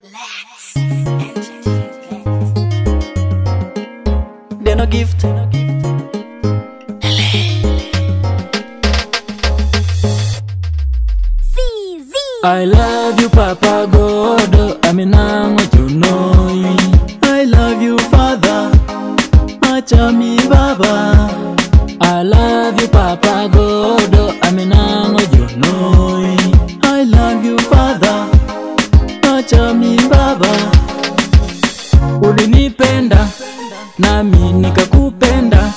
Let's entertain. They're no gift. CZ. I love you, Papa God. Aminango junoi. I love you, Father. Achami Baba. I love you, Papa God. Aminango junoi. I love you, Father. Achami Baba. Ulinipenda nami nikakupenda,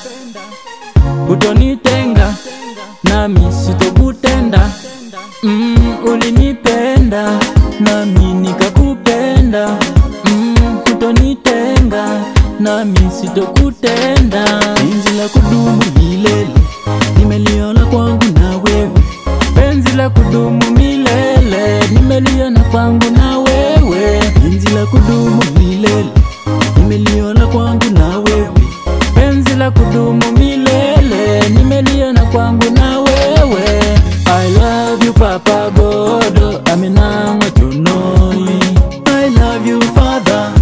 utonitenga nami sitokutenda. Mm, ulinipenda nami nikakupenda. Mm, utonitenga nami sitokutenda. Penzi la kudumu milele nimeliona kwangu na wewe, penzi la kudumu milele nimeliona kwangu na wewe, penzi la kudumu milele nimeliona kwangu na wewe, penzi la kudumu milele nimeliona kwangu na wewe. I love you Papa God, aminango junoi. I love you Father,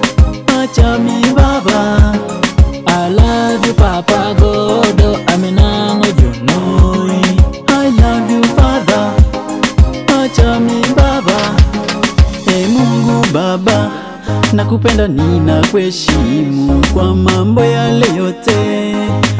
achami Baba. I love you Papa God, aminango junoi. I love you Father, achami Baba. Ee Mungu Baba, nakupenda ninakuheshimu kwa mambo yale yote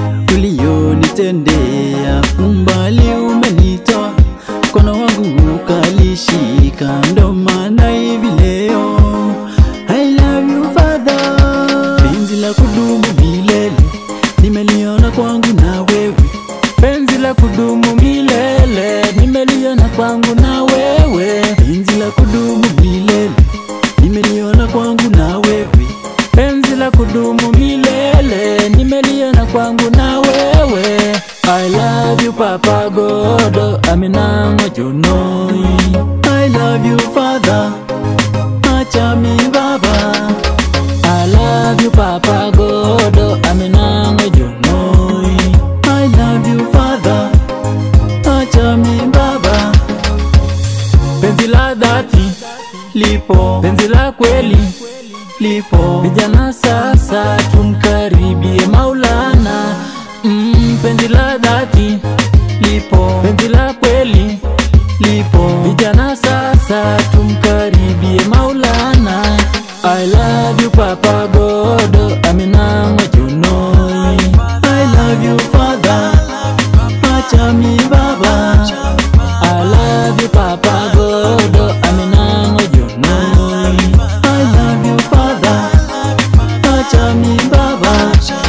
uliyonitendea. Umbali umenitoa, mkono wangu ukalishika, ndo maana hivi leo I love you Father. Penzi la kudumu milele nimeliona kwangu na wewe, penzi la kudumu milele nimeliona kwangu na wewe, penzi la kudumu milele nimeliona kwangu na wewe, penzi la kudumu milele nimeliona kwangu na wewe. I love you Papa God, aminango junoi. I love you Father, achami Baba. I love you Papa God, aminango junoi. I love you Father, achami Baba. Penzi la dhati lipo, penzi la kweli lipo. Vijana sasa tumkaribie Maulana. Mm, penzi la dhati lipo, penzi la kweli lipo. Vijana sasa tumkaribie Maulana. I love you Papa God, aminango junoi. I love you Father, achami Baba. I love you Papa God, aminango junoi. I love you Father, achami Baba.